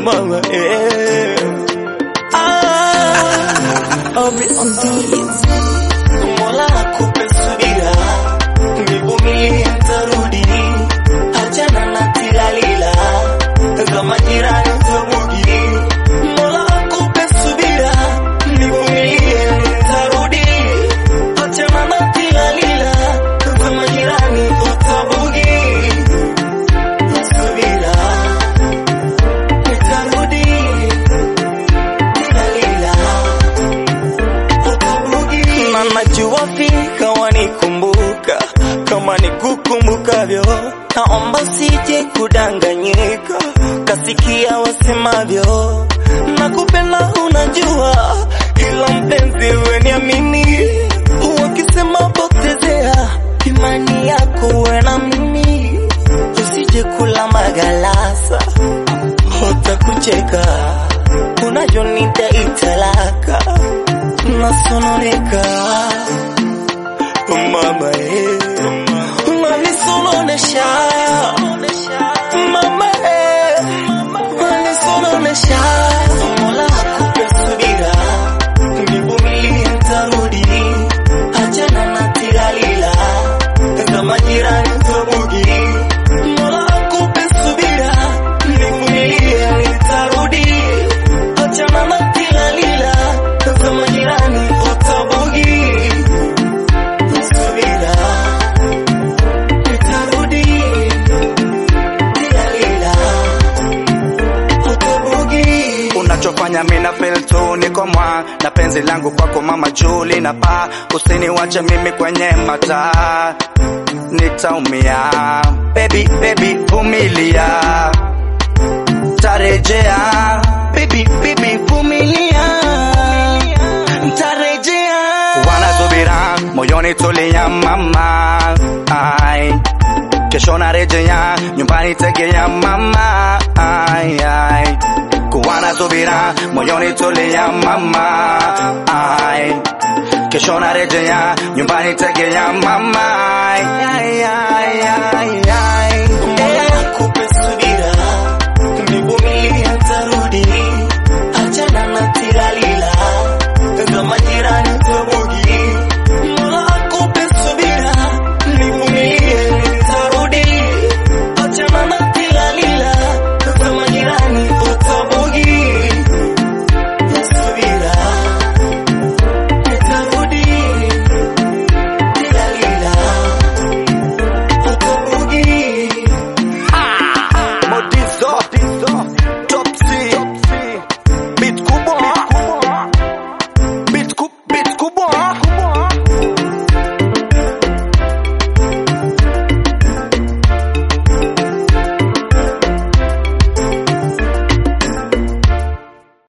mama eh. ah, I'll be on these. Mola akupe subira, nivumilie nitarudi, achana na tilalila kama jirani tabugi. Mola akupe subira, nivumilie nitarudi, achana na tilalila kama jirani utabugi. Subira, nitarudi, tilalila na najua fika wanikumbuka kama nikukumbukavyo, naomba sije kudanganyika, kasikia wasemavyo, nakupenda unajua, ila mpenzi we niamini, wakisema potezea imani yako we na mimi, usije kula magalasa watakucheka, unajonita italaka nasononeka mama eh, unanisononesha mama eh, unanisononesha Mola akupe subira, nivumilie nitarudi, achana na tilalila kama jirani tabugi. Mola akupe subira, nivumilie nitarudi, achana na tilalila kama jirani utabugi. Subira, nitarudi, tilalila utabugi. unachofanya mina feel tu niko mwa na penzi langu kwako mama Juli na pa usiniwache mimi kwenye mataa nitaumia baby baby vumilia tarejea baby baby vumilia tarejea wanasubira moyoni tulia mama ai kesho narejea nyumbani tegea mama ai, ai. kuwana subira moyoni tulia mama ai. kesho narejea nyumbani tegea mama ai, ai, ai,